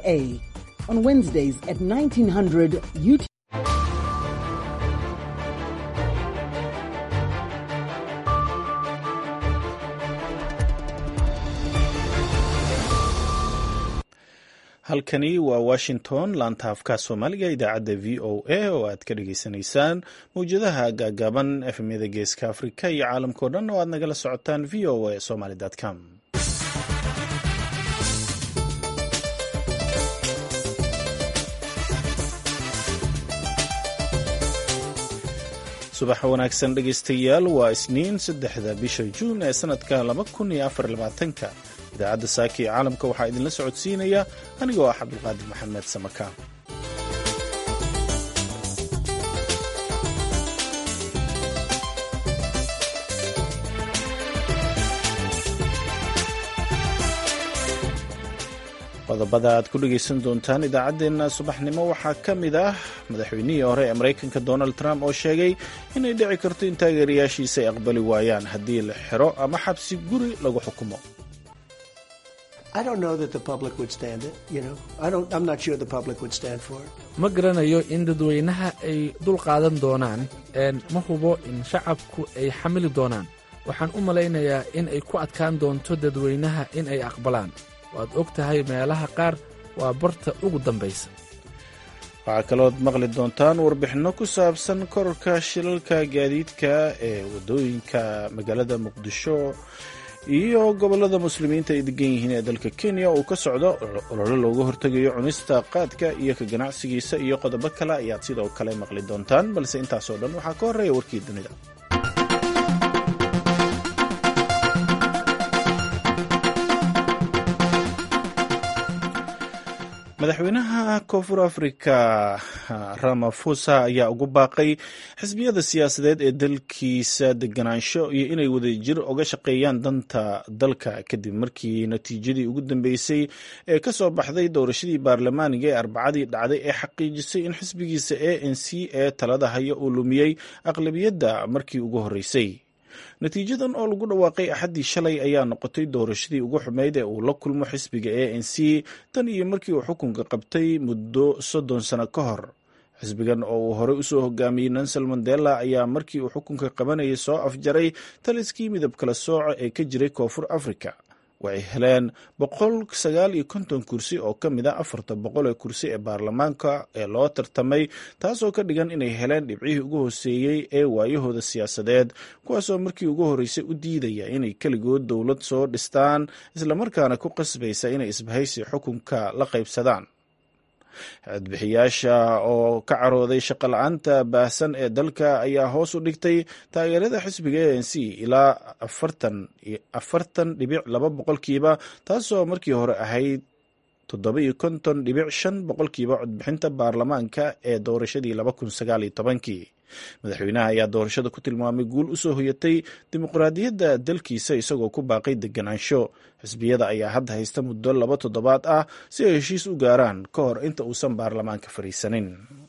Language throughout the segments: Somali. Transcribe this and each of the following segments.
VOA. On Wednesdays at 1900 UTC. halkani waa washington laanta afka soomaaliga idaacadda v o a oo aad ka dhagaysanaysaan mawjadaha gaagaaban efmyada geeska afrika iyo caalamkao dhan oo aad nagala socotaan v o a somaly com subax wanaagsan dhegaystayaal waa isniin saddexda bisha juun ee sanadka laba kun iyo afar labaatanka idaacadda saaka ee caalamka waxaa idinla socodsiinaya anigoo ah cabdulqaadir maxamed samaka qodobada aad ku dhegaysan doontaan idaacaddeenna subaxnimo waxaa ka mid ah madaxweynihii hore ee maraykanka donald trump oo sheegay inay dhici karto in taageerayaashiisa ay aqbali waayaan haddii la xiro ama xabsi guri lagu xukumo ma garanayo in dadweynaha ay dul qaadan doonaan ma hubo in shacabku ay xamili doonaan waxaan u malaynayaa in ay ku adkaan doonto dadweynaha in ay aqbalaan waad og tahay meelaha qaar waa barta ugu dambaysa waxaa kalood maqli doontaan warbixinno ku saabsan kororka shilalka gaadiidka ee waddooyinka magaalada muqdisho iyo gobollada muslimiinta ay degan yihiin ee dalka kenya uu ka socdo olole looga hortegayo cunista qaadka iyo ka ganacsigiisa iyo qodobo kale ayaad sidoo kale maqli doontaan balse intaasoo dhan waxaa ka horreeya warkii dunida madaxweynaha koonfur afrika ramafosa ayaa ugu baaqay xisbiyada siyaasadeed ee dalkiisa deganaansho iyo inay wadajir uga shaqeeyaan danta dalka kadib markii natiijadii ugu dambeysay ee ka soo baxday doorashadii baarlamaaniga ee arbacadii dhacday ee xaqiijisay in xisbigiisa a n c ee talada haya uu lumiyey aqlabiyadda markii ugu horreysay natiijadan oo lagu dhawaaqay axaddii shalay ayaa noqotay doorashadii ugu xumeyd ee uu la kulmo xisbiga a n c tan iyo markii uu xukunka qabtay muddo soddon sano ka hor xisbigan oo uu horey usoo hogaamiyey nelson mandela ayaa markii uu xukunka qabanayay soo afjaray taliskii midab kala sooca ee ka jiray koonfur africa waxay heleen boqol sagaal iyo konton kursi oo ka mid a afarta boqol ee kursi ee baarlamaanka ee loo tartamay taasoo ka dhigan inay heleen dhibcihii ugu hooseeyey ee waayahooda siyaasadeed kuwaasoo markii ugu horreysay u diidaya inay keligood dowlad soo dhistaan islamarkaana ku qasbaysa inay isbahaysi xukunka la qaybsadaan codbixiyaasha oo ka carooday shaqo-la-aanta baahsan ee dalka ayaa hoos u dhigtay taageerada xisbiga a n c ilaa afartan dhibic laba boqolkiiba taasoo markii hore ahayd toddoba iyo konton dhibic shan boqolkiiba codbixinta baarlamaanka ee doorashadii laba kun sagaal iyo tobankii madaxweynaha ayaa doorashada ku tilmaamay guul u soo hoyatay dimuqraadiyadda dalkiisa isagoo ku baaqay deganaansho xisbiyada ayaa hadda haysta muddo laba toddobaad ah si ay heshiis u gaaraan ka hor inta uusan baarlamaanka fadhiisanin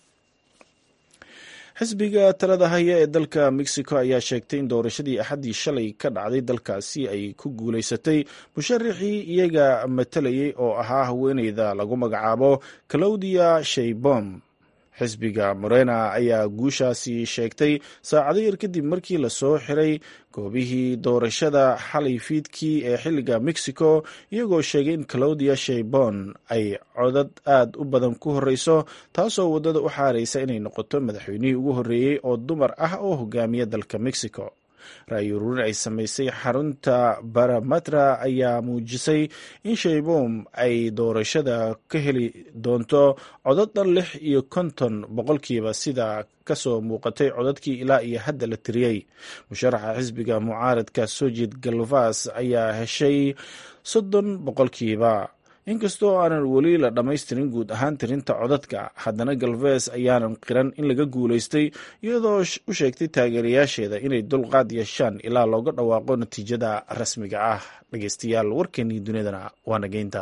xisbiga talada haya ee dalka mexico ayaa sheegtay in doorashadii axaddii shalay ka dhacday dalkaasi ay ku guulaysatay musharaxii iyaga matalayay oo ahaa haweeneyda lagu magacaabo claudia shaybom xisbiga morena ayaa guushaasi sheegtay saacado yar kadib markii lasoo xiray goobihii doorashada xalay fiidkii ee xilliga mexico iyagoo sheegay in claudia shaybon ay codad aad u badan ku horreyso taasoo waddada u xaaraysa inay noqoto madaxweynihii ugu horreeyey oo dumar ah oo hogaamiya dalka mexico ra-yi ururin ay samaysay xarunta baramatra ayaa muujisay in shaybom ay doorashada ka heli doonto codad dhan lix iyo konton boqolkiiba sida kasoo muuqatay codadkii ilaa iyo hadda la tiriyey musharaxa xisbiga mucaaradka sojid galvas ayaa heshay soddon boqolkiiba inkastoo aanan weli la dhammaystirin guud ahaan tirinta codadka haddana galves ayaanan qiran in laga guulaystay iyadoo u sheegtay taageerayaasheeda inay dulqaad yeeshaan ilaa looga dhawaaqo natiijada rasmiga ah dhegeystayaal warkeenii dunidana waa nageynta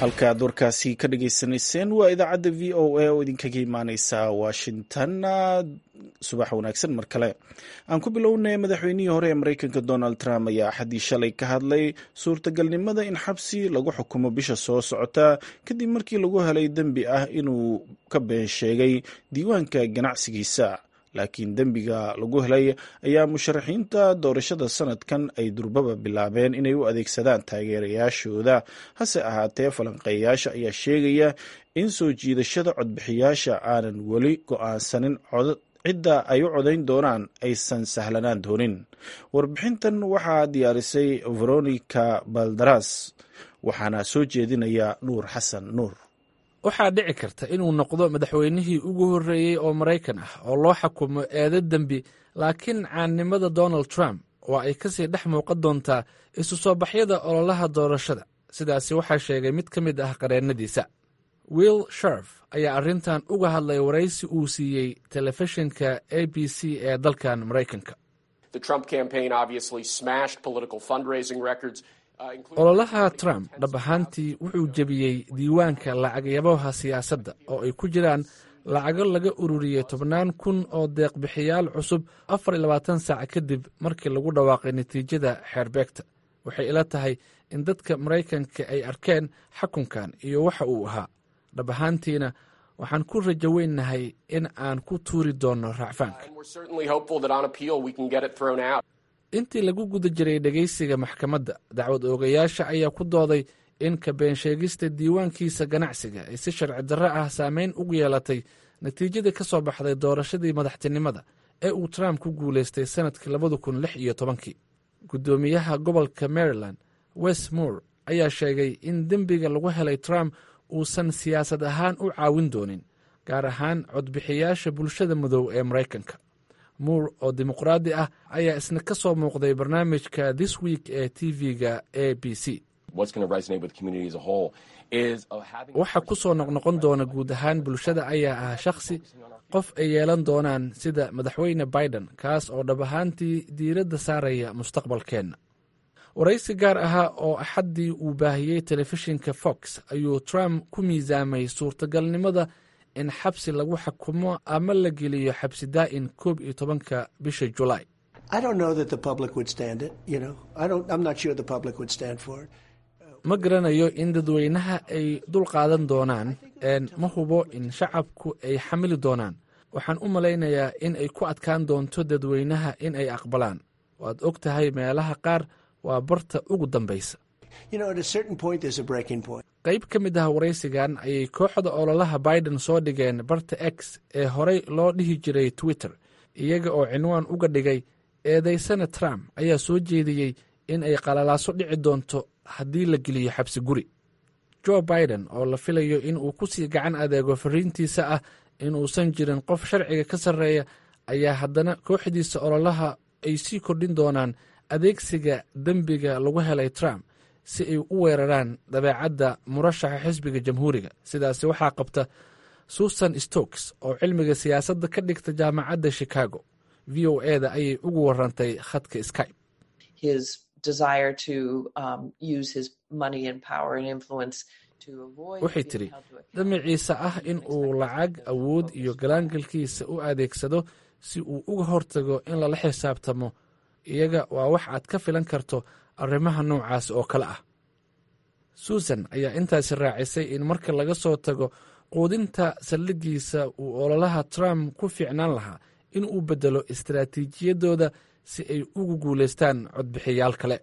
halkaad warkaasi ka dhagaysanayseen waa idaacadda v o a oo idinkaga imaaneysa washington subax wanaagsan mar kale aan ku bilownay madaxweynihii hore ee mareykanka donald trump ayaa axaddii shalay ka hadlay suurtagalnimada in xabsi lagu xukumo bisha soo socota kadib markii lagu helay dembi ah inuu ka been sheegay diiwaanka ganacsigiisa laakiin dembiga lagu helay ayaa musharaxiinta doorashada sanadkan ay durbaba bilaabeen inay u adeegsadaan taageerayaashooda hase ahaatee falanqeeyayaasha ayaa sheegaya in soo jiidashada codbixiyaasha aanan weli go-aansanin cidda ay u codayn doonaan aysan sahlanaan doonin warbixintan waxaa diyaarisay veronica baldaras waxaana soo jeedinaya nuur xasan nuur waxaa dhici karta inuu noqdo madaxweynihii ugu horreeyey oo maraykan ah oo loo xukumo eedo dembi laakiin caannimada donald trump oo ay kasii dhex muuqan doontaa isu soo baxyada ololaha doorashada sidaasi waxaa sheegay mid ka mid ah qareennadiisa will sharf ayaa arrintan uga hadlay waraysi uu siiyey telefishinka a b c ee dalkan maraykanka ololaha trump dhab ahaantii wuxuu jebiyey diiwaanka lacagyabaha siyaasadda oo ay ku jiraan lacago laga ururiyey tobnaan kun oo deeqbixiyaal cusub afar iyo labaatan saac kadib markii lagu dhawaaqay natiijada xeerbeegta waxay ila tahay in dadka maraykanka ay arkeen xakunkan iyo waxa uu ahaa dhab ahaantiina waxaan ku rajo weynahay in aan ku tuuri doonno raacfaanka intii lagu guda jiray dhegaysiga maxkamadda dacwad oogayaasha ayaa ku dooday in ka beensheegista diiwaankiisa ganacsiga ay si sharci darro ah saameyn ugu yeelatay natiijadii ka soo baxday doorashadii madaxtinimada ee uu trump ku guulaystay sannadkii labada kun lix iyo tobankii guddoomiyaha gobolka maryland west moore ayaa sheegay in dembiga lagu helay trump uusan siyaasad ahaan u caawin doonin gaar ahaan codbixiyaasha bulshada madow ee maraykanka muur oo dimuqraadi ah ayaa isna ka soo muuqday barnaamijka this week ee tv-ga a b c waxa ku soo noqnoqon doona guud ahaan bulshada ayaa ah shakhsi qof ay yeelan doonaan sida madaxweyne biden kaas oo dhab ahaantii diiradda saaraya mustaqbalkeenna waraysi gaar ahaa oo axaddii uu baahiyey telefishinka fox ayuu trump ku miisaamay suurtagalnimada in xabsi lagu xukumo ama la geliyo xabsi daa'in koob iyo tobanka bisha julaay ma garanayo in dadweynaha ay dul qaadan doonaan ma hubo in shacabku ay xamili doonaan waxaan u malaynayaa in ay ku adkaan doonto dadweynaha in ay aqbalaan waad og tahay meelaha qaar waa barta ugu dambaysa qayb ka mid ah waraysigan ayay kooxda ololaha biden soo dhigeen barta x ee horey loo dhihi jiray twitter iyaga oo cinwaan uga dhigay eedaysana trump ayaa soo jeediyey in ay qalalaaso dhici doonto haddii la geliyo xabsi guri jo biden oo la filayo in uu ku sii gacan adeego fariintiisa ah inuusan jirin qof sharciga ka sarreeya ayaa haddana kooxdiisa ololaha ay sii kordhin doonaan adeegsiga dembiga lagu helay trump si ay u weeraraan dabeecadda murashaxa xisbiga jamhuuriga sidaasi waxaa qabta susan stokes oo cilmiga siyaasadda ka dhigta jaamacadda chicago v o e da ayay ugu warantay khadka skype waxay tidhi damaciisa ah in uu lacag awood iyo galaangalkiisa u adeegsado si uu uga hortago in lala xisaabtamo iyaga waa wax aad ka filan karto arrimaha noocaas oo kale ah susan ayaa intaasi raacisay in marka laga soo tago quudinta saldhigiisa uu ololaha trump ku fiicnaan lahaa in uu beddelo istaraatiijiyadooda si ay ugu guulaystaan codbixiyaal kale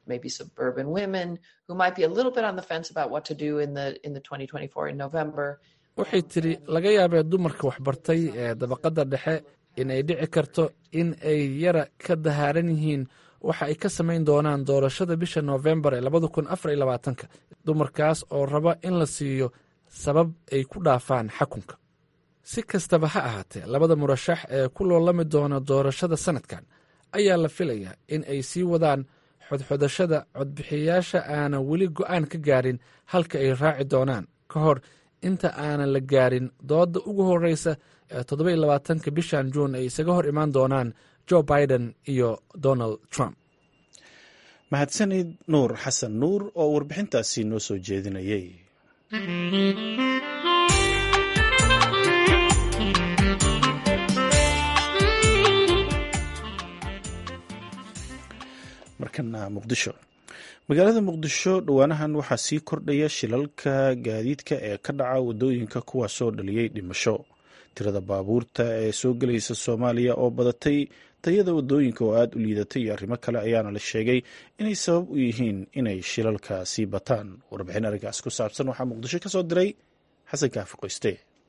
waxay tidhi laga yaabee dumarka waxbartay ee dabaqadda dhexe in ay dhici karto in ay yara ka dahaaran yihiin waxa ay ka samayn doonaan doorashada bisha noofembar ee labada kun afar iyo labaatanka dumarkaas oo raba in la siiyo sabab ay ku dhaafaan xakunka si kastaba ha ahaatee labada murashax ee ku loolami doona doorashada sanadkan ayaa la filayaa in ay sii wadaan xodxodashada codbixiyayaasha aanan weli go'aan ka gaarin halka ay raaci doonaan ka hor inta aanan la gaarin doodda ugu horreysa ee toddobai labaatanka bishan juun ay isaga hor imaan doonaan jo biden iyo donald trump mahadsanid nuur xasan nuur oo warbixintaasi noo soo jeedinayay markana muqdisho magaalada muqdisho dhowaanahan waxaa sii kordhaya shilalka gaadiidka ee ka dhaca wadooyinka kuwaasoo dhaliyey dhimasho tirada baabuurta ee soo gelaysa soomaaliya oo badatay tayada wadooyinka oo aada u liidatay iyo arrimo kale ayaana la sheegay inay sabab u yihiin inay shilalka sii bataan warbixin arrinkaas ku saabsan waxaa muqdisho ka soo diray xasan kaafi qoyste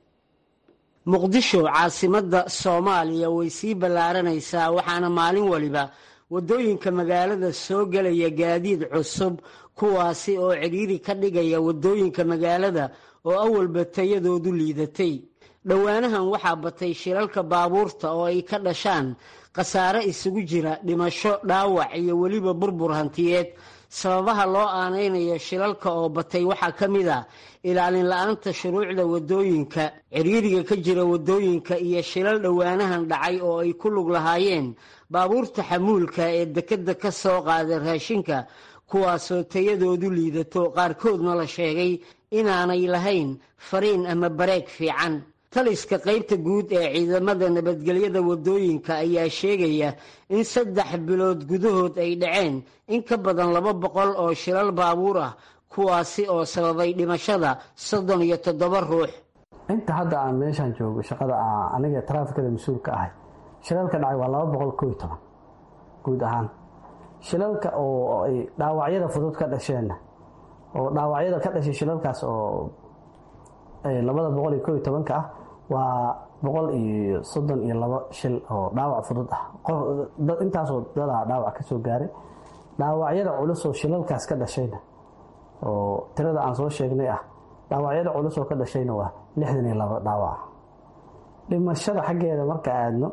muqdisho caasimadda soomaaliya way sii ballaaranaysaa waxaana maalin waliba waddooyinka magaalada soo gelaya gaadiid cusub kuwaasi oo cidhiiri ka dhigaya waddooyinka magaalada oo awalba tayadoodu liidatay dhowaanahan waxaa batay shilalka baabuurta oo ay ka dhashaan khasaare isugu jira dhimasho dhaawac iyo weliba burbur hantiyeed sababaha loo aanaynayo shilalka oo batay waxaa ka mid a ilaalin la-aanta shuruucda waddooyinka cidhiiriga ka jira waddooyinka iyo shilal dhowaanahan dhacay oo ay ku lug lahaayeen baabuurta xamuulka ee dekedda ka soo qaada raashinka kuwaasoo tayadoodu liidato qaarkoodna la sheegay inaanay lahayn fariin ama bareeg fiican taliska qaybta guud ee ciidamada nabadgelyada waddooyinka ayaa sheegaya in saddex bilood gudahood ay dhaceen in ka badan laba boqol oo shilal baabuur ah kuwaasi oo sababay dhimashada soddon iyo toddoba ruux inta hadda aan meeshaan joogo shaqada aniga taraafikada mas-uulka ahay shilalka dhacay waa laba boqol koo iyo toban guud ahaan shilalka oo ay dhaawacyada fudud ka dhasheenna oo dhaawacyada ka dhashay shilalkaas oo labada boqol iyo koo iyo tobanka ah waa boqol iyo soddon iyo labo shil oo dhaawac fudud ah intaasoo dadaa dhaawac ka soo gaaray dhaawacyada culus oo shilalkaas ka dhashayna oo tirada aan soo sheegnay ah dhaawacyada culus oo ka dhashayna waa lixdan iyo labo dhaawac dhimashada xaggeeda marka aadno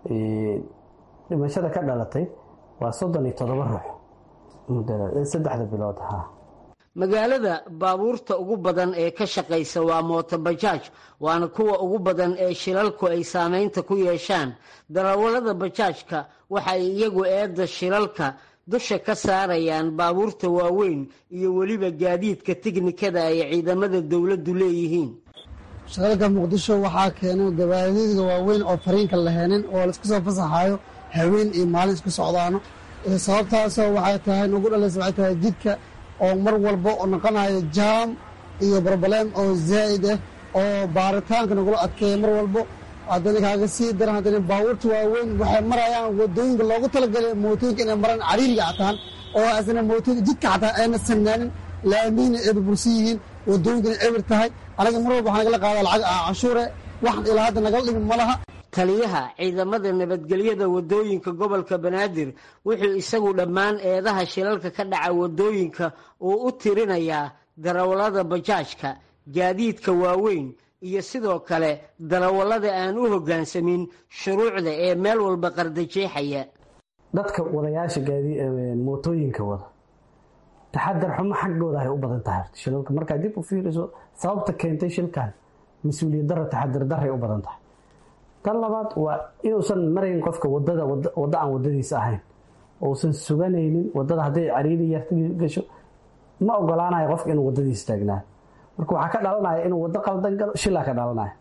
dhimashada ka dhalatay waa soddon iyo toddoba ruux saddexda bilood ha magaalada baabuurta ugu badan ee ka shaqaysa waa mootobajaaj waana kuwa ugu badan ee shilalku ay saameynta ku yeeshaan darawallada bajaajka waxa ay iyagu eedda shilalka dusha ka saarayaan baabuurta waaweyn iyo weliba gaadiidka tiknikada ay ciidamada dowladdu leeyihiin shilalka muqdisho waxaa keenay gabaadiidka waaweyn oo fariinka laheenin oo laisku soo fasaxaayo haween iyo maalin isku socdaano sababtaasoo waxay tahay nagu dhalaysa waxay tahay jidka oo mar walba oo noqonayo jaam iyo broblem oo zaa'id ah oo baaritaanka nagula adkeeya mar walbo haddana kaaga sii daran haddana baabuurta waaweyn waxay marayaan wadooyinka loogu talagalay mootooyinka inay maraan cariiriga xataan oo asna mootooyinka jidka xataa ayna sanaanin laamiina ay burbursan yihiin wadooyinkana ebir tahay anaga mar walba waxaa nagala qaadaa lacag canshuure waxan ilaa hadda nagala dhimin ma laha taliyaha ciidamada nabadgelyada waddooyinka gobolka banaadir wuxuu isagu dhammaan eedaha shilalka ka dhaca waddooyinka uu u tirinayaa darawallada bajaajka gaadiidka waaweyn iyo sidoo kale darawallada aan u hoggaansamin shuruucda ee meel walba qardajeexaya dadka wadayaasha mootooyinka wada taxadar xumo xaggooda ay u badan tahay shilalka markaad dib u fiiriso sababta keentay shilkan mas-uuliyad daro taxadar daray u badan tahay tan labaad waa inuusan marayn qofka wadada waddo aan wadadiisa ahayn uusan suganaynin wadada hadday cariiri yarta gasho ma ogolaanayo qofka inuu wadadiisa taagnaayo marka waxaa ka dhalanaya inuu waddo qaldan galo shilaa ka dhalanaya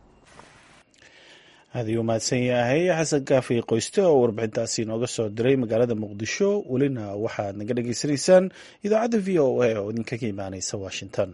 aad ayuu mahadsan yahay xasan kaafi qoyste oo warbixintaasi inooga soo diray magaalada muqdisho welina waxaad naga dhagaysanaysaan idaacadda v o a oo idinka ka imaaneysa washington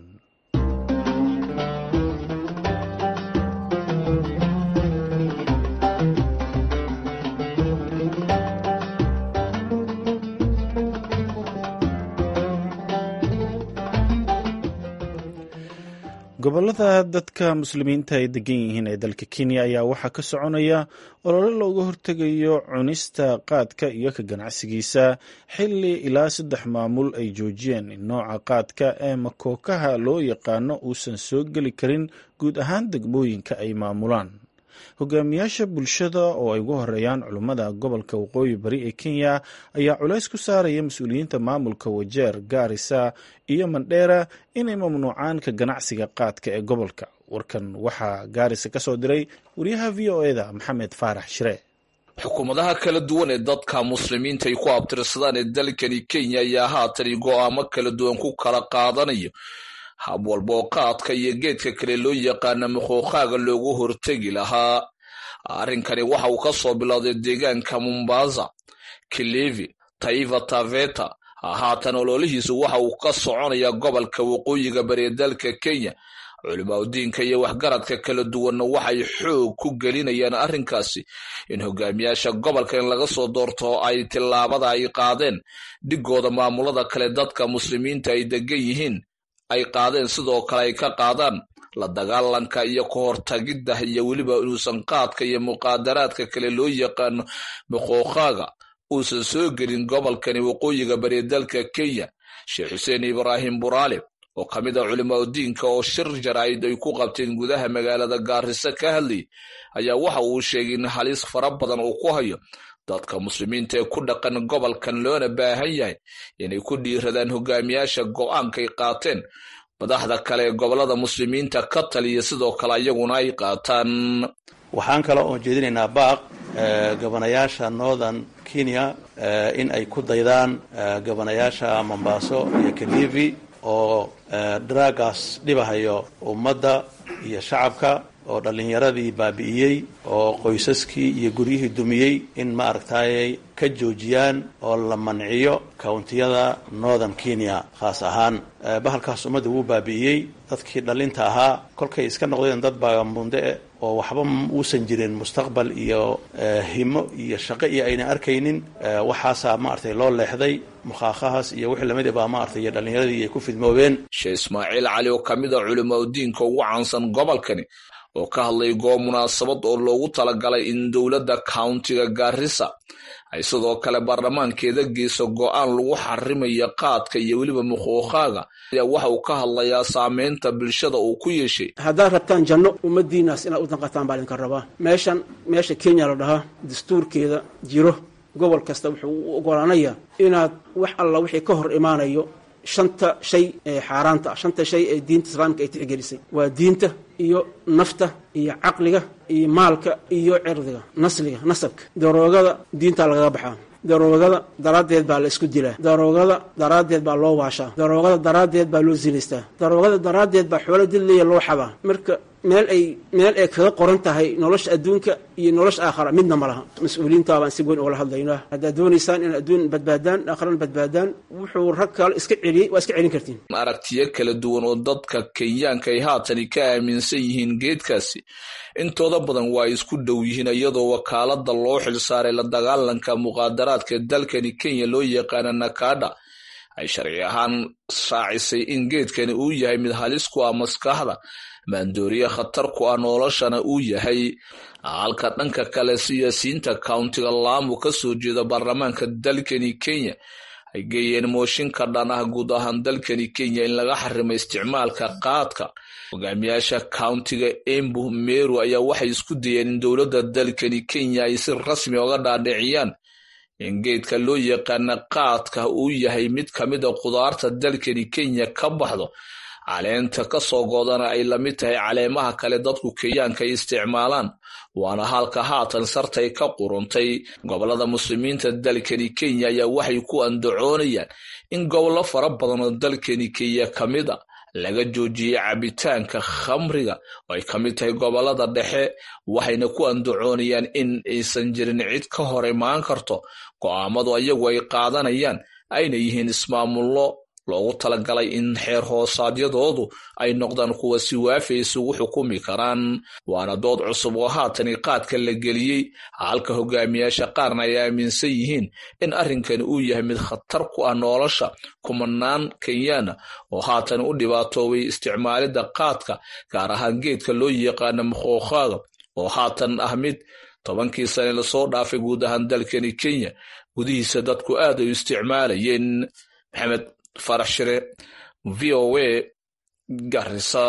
gobolada dadka muslimiinta ay degan yihiin ee dalka kenya ayaa waxaa ka soconaya olole looga hortegayo cunista qaadka iyo ka ganacsigiisa xili ilaa saddex maamul ay joojiyeen in nooca qaadka ee makookaha loo yaqaano uusan soo geli karin guud ahaan degmooyinka ay maamulaan hogaamiyaasha bulshada oo ay ugu horeeyaan culummada gobolka waqooyi bari ee kenya ayaa culays ku saaraya mas-uuliyiinta maamulka wajeer gaarisa iyo mandheera inay mamnuucaan ka ganacsiga qaadka ee gobolka warkan waxaa gaarisa ka soo diray wariyaha v o eda maxamed faarax shire xukuumadaha kala duwan ee dadka muslimiinta ay ku abtirsadaan ee dalkani kenya ayaa haatani go'aamo kala duwan ku kala qaadanayo hab walba oo qaadka iyo geedka kale loo yaqaana muquuqaaga loogu hortegi lahaa arrinkani waxa uu ka soo bilowday deegaanka mombasa kilivi taifa taveta haatan ololihiisu waxa uu ka soconayaa gobolka waqooyiga bari dalka kenya culimaadudiinka iyo waxgaradka kala duwanna waxay xoog ku gelinayaan arrinkaasi in hogaamiyaasha gobolka in laga soo doorto ay tillaabada ay qaadeen dhigooda maamulada kale dadka muslimiinta ay degan yihiin ay qaadeen sidoo kale ay ka qaadaan la dagaalanka iyo ka hortagidda iyo weliba inuusan qaadka iyo muqaadaraadka kale loo yaqaano muqooqaaga uusan soo gelin gobolkani waqooyiga bari dalka kenya sheekh xuseen ibraahim buraale oo ka mid a culimaadudiinka oo shir jaraa'id ay ku qabteen gudaha magaalada gaariso ka hadlayay ayaa waxa uu sheegay in halis fara badan uu ku hayo dadka muslimiinta ee ku dhaqan gobolkan loona baahan yahay inay ku dhiiradaan hogaamiyaasha go'aankay qaateen madaxda kale ee gobolada muslimiinta ka taliya sidoo kale iyaguna ay qaataan waxaan kale oon jeedinaynaa baaq gabanayaasha northern kenya in ay ku daydaan gabanayaasha mombaaso iyo kalivi oo dragaas dhibahayo ummadda iyo shacabka oo dhallinyaradii baabi'iyey oo qoysaskii iyo guryihii dumiyey in ma aragtayay ka joojiyaan oo la manciyo kawntiyada northern kenya khaas ahaan bahalkaas ummadda wuu baabi'iyey dadkii dhallinta ahaa kolkay iska noqdeen dad baamunde oo waxba uusan jirin mustaqbal iyo himo iyo shaqo iyo ayna arkaynin waxaasaa maaragtay loo leexday mukhaakhahaas iyo wixii lamid baa maaragtay iyo dhallinyaradii ay ku fidmoobeen sheekh ismaaciil cali oo ka mid a culimaadudiinka ugu caansan gobolkani oo ka hadlay goob munaasabad oo loogu talagalay in dowladda countiga gaarisa ay sidoo kale baarlamaankeeda geyso go'aan lagu xarimayo qaadka iyo weliba muquuqaaga ayaa waxa uu ka hadlayaa saameynta bulshada uu ku yeeshay haddaad rabtaan janno ummadiinaas inaad u danqataan baa idinka rabaa meeshan meesha kenya la dhahaa dastuurkeeda jiro gobol kasta wuxuu u ogolaanayaa inaad wax alla wixii ka hor imaanayo shanta shay ee xaaraanta ah shanta shay ee diinta islaamka ay tixgelisay waa diinta iyo nafta iyo caqliga iyo maalka iyo cirdiga nasliga nasabka daroogada diintaa lagaga baxaa daroogada daraaddeed baa la isku dilaa daroogada daraaddeed baa loo waashaa daroogada daraaddeed baa loo zinaystaa daroogada daraaddeed baa xoolo dilleeya loo xabaa marka meel ay meel ay kaga qoran tahay nolosha adduunka iyo nolosha aakhara midna ma laha mas-uuliyiinta baan si weyn ugala hadlaynaa haddaad doonaysaan in adduun badbaadaan aakharana badbaadaan wuxuu rag kale iska celiyey waa iska celin kartiin aragtiyo kala duwan oo dadka kenyaanka ay haatani ka aaminsan yihiin geedkaasi intooda badan waa isku dhow yihiin iyadoo wakaalada loo xilsaaray la dagaalanka muqaadaraadka dalkani kenya loo yaqaana nakada ay sharci ahaan raacisay in geedkani uu yahay mid halis ku ah maskaxda maandooriye khatar ku ah noloshana uu yahay halka dhanka kale siyaasiyiinta countiga laamu ka soo jeeda baarlamaanka dalkani kenya ay geeyeen mooshinka dhan ah guud ahaan dalkani kenya in laga xarimo isticmaalka qaadka hogaamiyaasha countiga embu meru ayaa waxay isku dayeen in dowladda dalkani kenya ay si rasmi oga dhaadhiciyaan in geedka loo yaqaana qaadka uu yahay mid ka mid a khudaarta dalkani kenya ka baxdo caleenta ka soo goodana ay la mid tahay caleemaha kale dadku kenyaanka ay isticmaalaan waana halka haatan sartay ka quruntay gobolada muslimiinta dalkani kenya ayaa waxay ku andacoonayaan in gobollo fara badan oo dalkani kenya ka mid a laga joojiyey cabitaanka khamriga oo ay ka mid tahay gobolada dhexe waxayna ku andacoonayaan in aysan jirin cid ka hor imaan karto go'aamadu ayagu ay qaadanayaan ayna yihiin ismaamullo loogu talagalay in xeer hoosaadyadoodu ay noqdaan kuwa si waafi isugu xukumi karaan waana dood cusub oo haatani qaadka la geliyey halka hogaamiyaasha qaarna ay aaminsan yihiin in arrinkani uu yahay mid khatar ku ah nolosha kumanaan kenyaana oo haatan u dhibaatoobay isticmaalidda qaadka gaar ahaan geedka loo yaqaana muqooqaaga oo haatan ah mid tobankii sane lasoo dhaafay guud ahaan dalkani kenya gudihiisa dadku aad ay u isticmaalayeen maxamed farax shire v o a garisa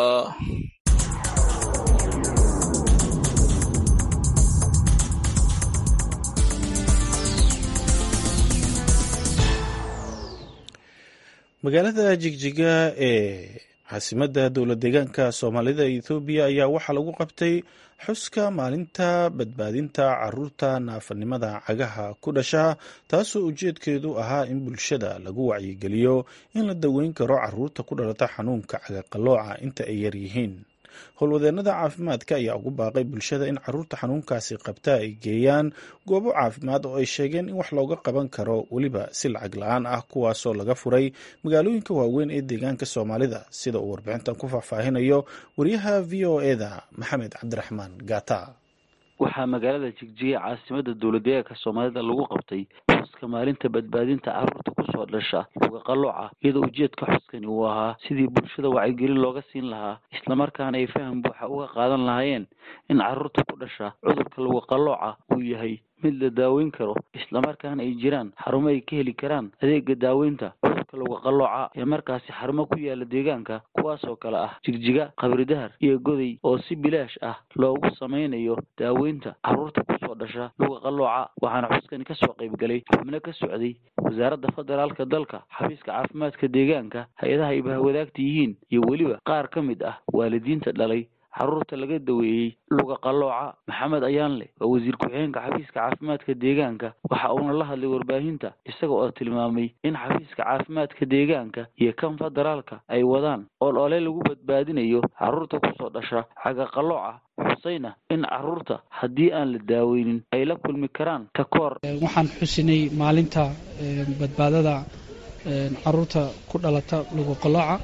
magaalada jigjiga ee caasimadda dowlad deegaanka soomaalida ethoobiya ayaa waxaa lagu qabtay xuska maalinta badbaadinta caruurta naafanimada cagaha ku dhasha taasoo ujeedkeedu ahaa in bulshada lagu wacyigeliyo in la daweyn karo caruurta ku dhalata xanuunka cagaqalooca inta ay yar yihiin howlwadeenada caafimaadka ayaa ugu baaqay bulshada in caruurta xanuunkaasi qabta ay geeyaan goobo caafimaad oo ay sheegeen in wax looga qaban karo weliba si lacag la-aan ah kuwaasoo laga furay magaalooyinka waaweyn ee deegaanka soomaalida sida uu warbixintan ku faahfaahinayo wariyaha v o e da maxamed cabdiraxmaan gata waxaa magaalada jigjiga caasimada dowladdeegaanka soomaalida lagu qabtay xuska maalinta badbaadinta caruurta kusoo dhasha luga qalooca iyadoo ujeedka xuskani uu ahaa sidii bulshada wacyigelin looga siin lahaa islamarkaana ay faham buuxa uga qaadan lahaayeen in caruurta ku dhasha cudurka luga qalooca uu yahay mid la daaweyn karo islamarkaana ay jiraan xarumo ay ka heli karaan adeega daaweynta cudurka luga qalooca ee markaasi xarumo ku yaala deegaanka kuwaas oo kale ah jigjiga qabridahar iyo goday oo si bilaash ah loogu samaynayo daaweynta caruurta kusoo dhasha luga qalooca waxaana xuskani kasoo qaybgalay xubno ka socday wasaaradda federaalka dalka xafiiska caafimaadka deegaanka hay-adaha ay bahwadaagta yihiin iyo weliba qaar ka mid ah waalidiinta dhalay caruurta laga daweeyey luga qalooca maxamed ayaanle waa wasiir ku-xigeenka xafiiska caafimaadka deegaanka waxa uuna la hadlay warbaahinta isaga oo tilmaamay in xafiiska caafimaadka deegaanka iyo kan federaalka ay wadaan ool ole lagu badbaadinayo caruurta kusoo dhasha xaga qalooca xusayna in caruurta haddii aan la daaweynin ay la kulmi karaan takoor waxaan xusinay maalinta badbaadada caruurta ku dhalata luga qalooca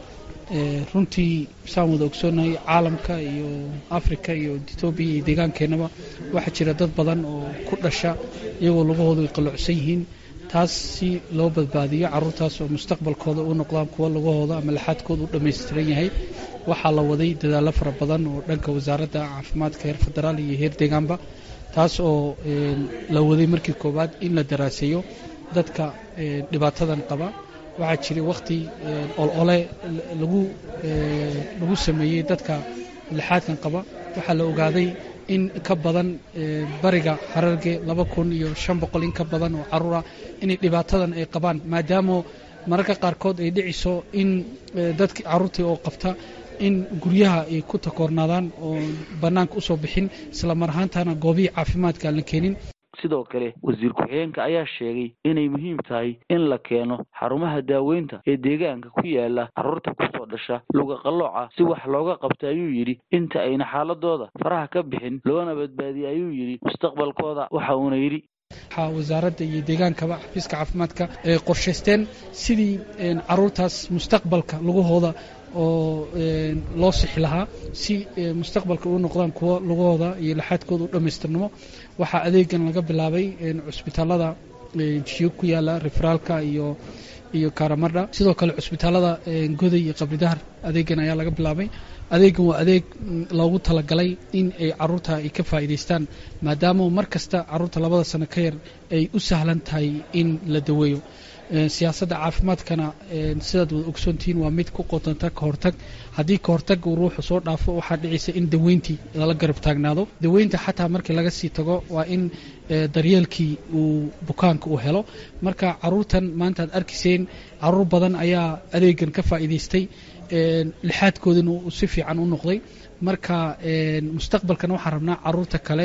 runtii saan wada ogsoonahay caalamka iyo africa iyo etoobiya iyo deegaankeenaba waxaa jira dad badan oo ku dhasha iyagoo lugahoodu ay qalloocsan yihiin taas si loo badbaadiyo caruurtaas oo mustaqbalkooda u noqdaan kuwa lugahooda ama laxaadkooda u dhammaystiran yahay waxaa la waday dadaallo fara badan oo dhanka wasaaradda caafimaadka heer federaal iyo heer deegaanba taas oo la waday markii koowaad in la daraaseeyo dadka dhibaatadan qaba waxaa jiray wakhti olole lagu lagu sameeyey dadka lixaadkan qaba waxaa la ogaaday in ka badan bariga hararge laba kun iyo shan boqol in ka badan oo caruur ah inay dhibaatadan ay qabaan maadaama mararka qaarkood ay dhiciso in dadki caruurtii oo qabta in guryaha ay ku takoornaadaan oo bannaanka usoo bixin isla mar ahaantana goobihii caafimaadka aan la keenin sidoo kale wasiir ku-xigeenka ayaa sheegay inay muhiim tahay in la keeno xarumaha daaweynta ee deegaanka ku yaala caruurta kusoo dhasha luga qalooca si wax looga qabta ayuu yidhi inta ayna xaaladooda faraha ka bixin loona badbaadiyay ayuu yidhi mustaqbalkooda waxa uuna yidhi waxaa wasaaradda iyo deegaankaba xafiiska caafimaadka ay qorshaysteen sidii caruurtaas mustaqbalka lugahooda oo loo sixi lahaa si mustaqbalka u noqdaan kuwo lugahooda iyo laxaadkooda u dhammaystirnamo waxaa adeegan laga bilaabay cusbitaalada jiyo ku yaala referaalka iyo iyo karamadha sidoo kale cusbitaalada goday iyo qabridahar adeegan ayaa laga bilaabay adeegan waa adeeg loogu talagalay in ay caruurta ay ka faa'iidaystaan maadaama mar kasta caruurta labada sano ka yar ay u sahlan tahay in la daweeyo siyaasadda caafimaadkana sidaad wada ogsoontihiin waa mid ku qotanta ka hortag haddii ka hortag uu ruuxu soo dhaafo waxaa dhicaysa in daweyntii lala garab taagnaado daweynta xataa markii laga sii tago waa in daryeelkii uu bukaanka uu helo marka caruurtan maanta aad arkayseen caruur badan ayaa adeegan ka faa'iidaystay lixaadkoodina uu si fiican u noqday marka mustaqbalkana waxaan rabnaa caruurta kale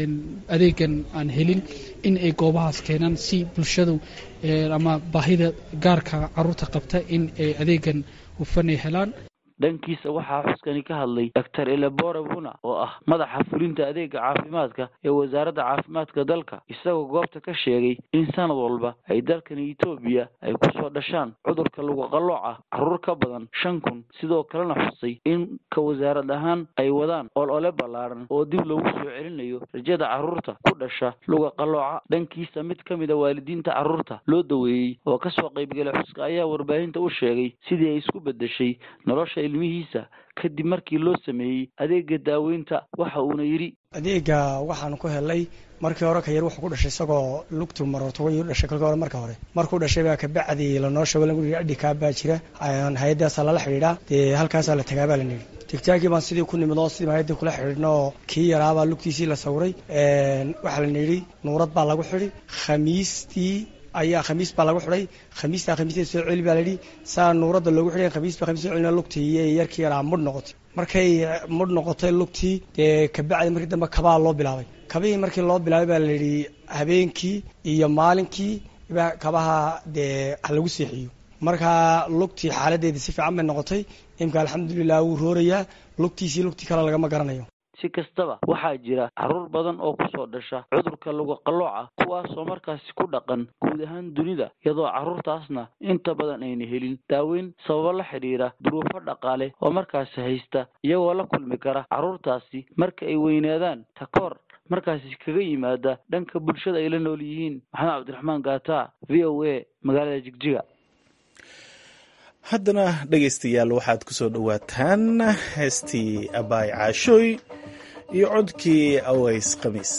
adeegan aan helin in ay goobahaas keenaan si bulshadu ama baahida gaarka caruurta qabta in ay adeegan hufan ay helaan dhankiisa waxaa xuskani ka hadlay doctor elebore buna oo ah madaxa fulinta adeega caafimaadka ee wasaaradda caafimaadka dalka isagoo goobta ka sheegay in sanad walba ay dalkani etoobiya ay kusoo dhashaan cudurka luga qalooca caruur ka badan shan kun sidoo kalena xusay in ka wasaarad ahaan ay wadaan ol ole ballaaran oo dib loogu soo celinayo rajada caruurta ku dhasha luga qalooca dhankiisa mid ka mida waalidiinta caruurta loo daweeyey oo kasoo qaybgalay xuska ayaa warbaahinta u sheegay sidii ay isku bedeshay nolosha ilmihiisa kadib markii loo sameeyey adeega daaweynta waxa uuna yidhi adeega waxaan ku helay markii hore ka yar wuxuu ku dhashay isagoo lugtu marortogay u dhashay kolkii hore marka hore markuu dhashay baa kabacdi lanoo sheego lagu yidhi adhikaa baa jira hay-addaasaa lala xidhiidhaa dee halkaasaa la tagaa baa la nidhi tigtaagii baan sidii ku nimid oo sidii hay-addii kula xidhiidhno oo kii yaraabaa lugtiisii la sawiray waxaa la nidhi nuurad baa lagu xidhi khamiistii ayaa khamiis baa lagu xidhay khamiistaa khamiisteed soo celi baa layidhi saa nuuradda loogu xidhay khamiis baa khamiis soo celina lugtii iyo yarkii yaraa mudh noqotay markay mudh noqotay lugtii dee kabacdi markii dambe kabaa loo bilaabay kabihii markii loo bilaabay baa layidhi habeenkii iyo maalinkii kabaha dee ha lagu seexiyo markaa lugtii xaaladeedii si fiican bay noqotay imka alxamdulilah wuu roorayaa lugtiisii lugtii kale lagama garanayo si kastaba waxaa jira carruur badan oo kusoo dhasha cudurka luga qallooca kuwaasoo markaasi ku dhaqan guud ahaan dunida iyadoo carruurtaasna inta badan ayna helin daaweyn sababo la xidhiira duruufo dhaqaale oo markaasi haysta iyagoo la kulmi kara carruurtaasi marka ay weynaadaan takoor markaasi kaga yimaada dhanka bulshada ay la nool yihiin maxamed cabdiraxmaan gaata v o a magaalada jigjiga haddana dhegaystayaal waxaad ku soo dhowaataan heestii abaay caashooy iyo codkii aways khamiis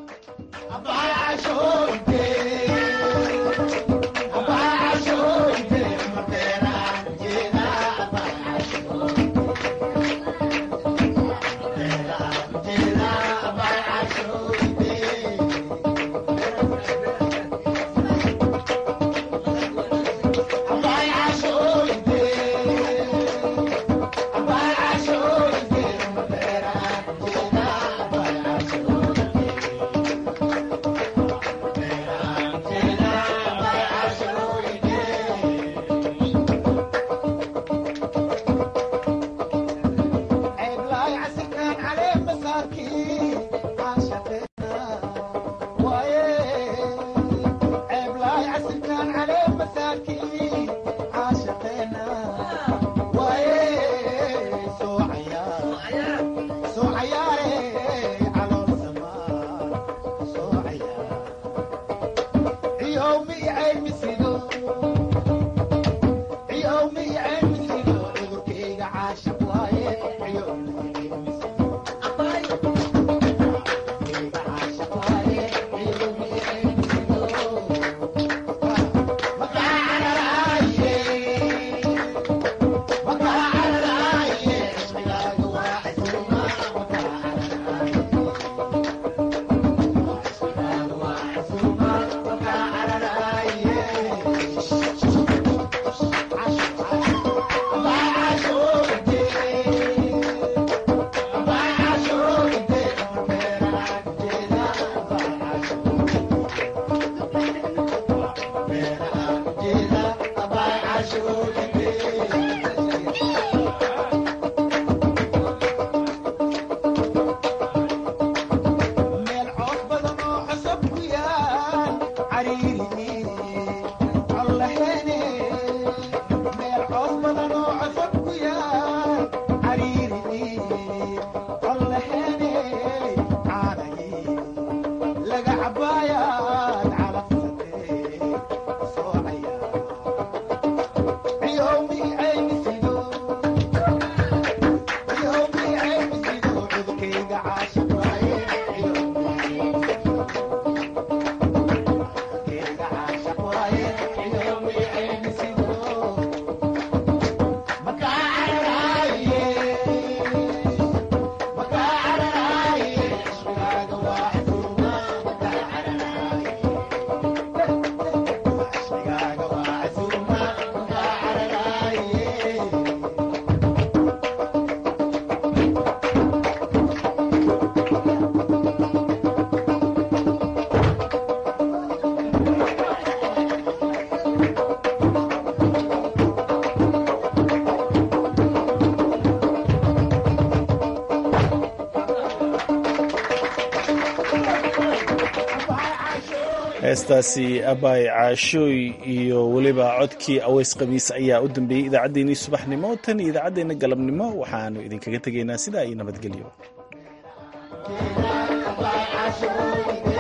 heestaasi abaay caashooy iyo weliba codkii aweys khamiis ayaa u dambeeyey idaacaddeenii subaxnimo tan iyo idaacaddeenna galabnimo waxaanu idinkaga tegaynaa sidaa iyo nabadgelyo